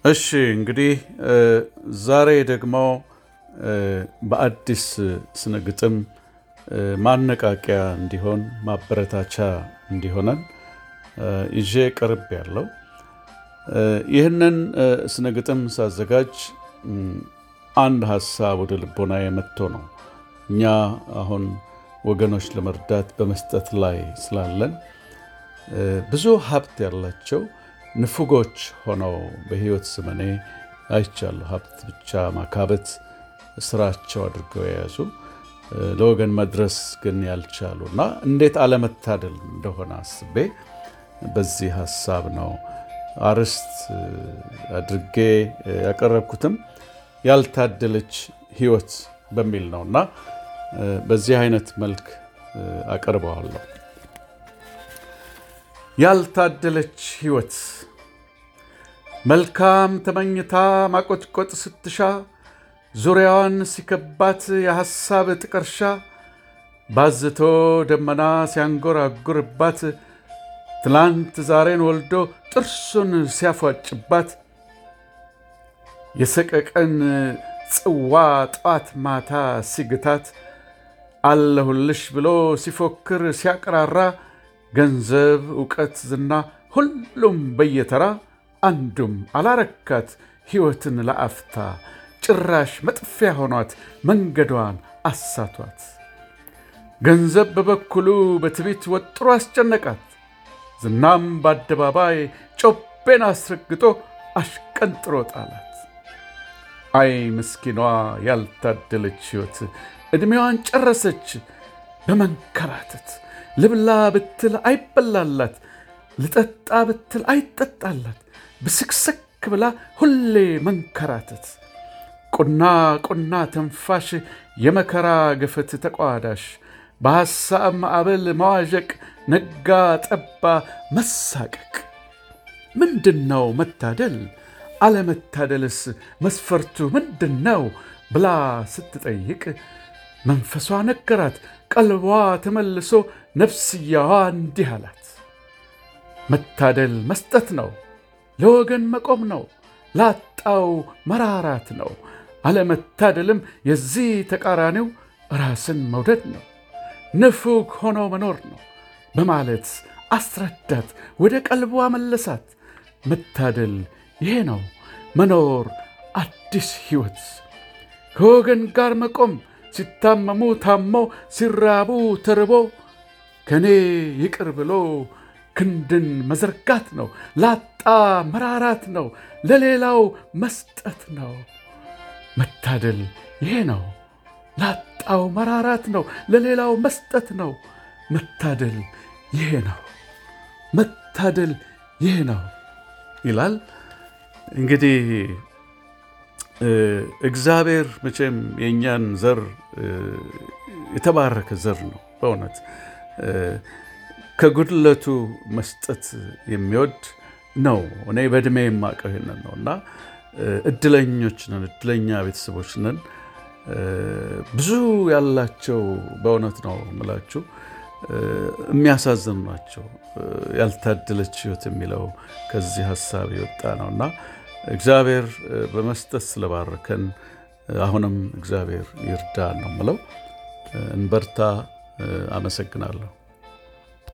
እሺ እንግዲህ ዛሬ ደግሞ በአዲስ ስነ ግጥም ማነቃቂያ እንዲሆን ማበረታቻ እንዲሆነን ይዤ ቅርብ ያለው ይህንን ስነ ግጥም ሳዘጋጅ አንድ ሀሳብ ወደ ልቦና የመጥቶ ነው። እኛ አሁን ወገኖች ለመርዳት በመስጠት ላይ ስላለን ብዙ ሀብት ያላቸው ንፉጎች ሆነው በሕይወት ዘመኔ አይቻለሁ። ሀብት ብቻ ማካበት ስራቸው አድርገው የያዙ ለወገን መድረስ ግን ያልቻሉ እና እንዴት አለመታደል እንደሆነ አስቤ በዚህ ሀሳብ ነው አርዕስት አድርጌ ያቀረብኩትም ያልታደለች ሕይወት በሚል ነው እና በዚህ አይነት መልክ አቀርበዋለሁ። ያልታደለች ሕይወት መልካም ተመኝታ ማቆጥቆጥ ስትሻ ዙሪያዋን ሲከባት የሐሳብ ጥቀርሻ ባዝቶ ደመና ሲያንጎራጉርባት ትላንት ዛሬን ወልዶ ጥርሱን ሲያፏጭባት የሰቀቀን ጽዋ ጠዋት ማታ ሲግታት አለሁልሽ ብሎ ሲፎክር ሲያቀራራ ገንዘብ፣ ዕውቀት፣ ዝና ሁሉም በየተራ አንዱም አላረካት ሕይወትን ለአፍታ ጭራሽ መጥፊያ ሆኗት መንገዷን አሳቷት። ገንዘብ በበኩሉ በትቢት ወጥሮ አስጨነቃት። ዝናም በአደባባይ ጮቤን አስረግጦ አሽቀንጥሮ ጣላት። አይ ምስኪኗ ያልታደለች ሕይወት ዕድሜዋን ጨረሰች በመንከራተት። ልብላ ብትል አይበላላት፣ ልጠጣ ብትል አይጠጣላት፣ ብስክስክ ብላ ሁሌ መንከራተት። ቁና ቁና ተንፋሽ የመከራ ገፈት ተቋዳሽ በሐሳብ ማዕበል መዋዠቅ ነጋ ጠባ መሳቀቅ። ምንድን ነው መታደል? አለመታደልስ መስፈርቱ ምንድን ነው ብላ ስትጠይቅ መንፈሷ ነገራት፣ ቀልቧ ተመልሶ ነፍስያዋ እንዲህ አላት። መታደል መስጠት ነው፣ ለወገን መቆም ነው፣ ላጣው መራራት ነው። አለመታደልም የዚህ ተቃራኒው ራስን መውደድ ነው፣ ንፉግ ሆኖ መኖር ነው በማለት አስረዳት፣ ወደ ቀልቧ መለሳት። መታደል ይሄ ነው መኖር አዲስ ሕይወት ከወገን ጋር መቆም ሲታመሙ ታሞ ሲራቡ ተርቦ ከኔ ይቅር ብሎ ክንድን መዘርጋት ነው። ላጣ መራራት ነው፣ ለሌላው መስጠት ነው። መታደል ይሄ ነው። ላጣው መራራት ነው፣ ለሌላው መስጠት ነው። መታደል ይሄ ነው። መታደል ይሄ ነው ይላል። እንግዲህ እግዚአብሔር መቼም የእኛን ዘር የተባረከ ዘር ነው። በእውነት ከጉድለቱ መስጠት የሚወድ ነው። እኔ በዕድሜ የማውቀው ይሄንን ነው እና እድለኞች ነን፣ እድለኛ ቤተሰቦች ነን። ብዙ ያላቸው በእውነት ነው የምላችሁ የሚያሳዝኑ ናቸው። ያልታደለች ሕይወት የሚለው ከዚህ ሀሳብ የወጣ ነው እና እግዚአብሔር በመስጠት ስለባረከን አሁንም እግዚአብሔር ይርዳ ነው የምለው። እንበርታ። አመሰግናለሁ።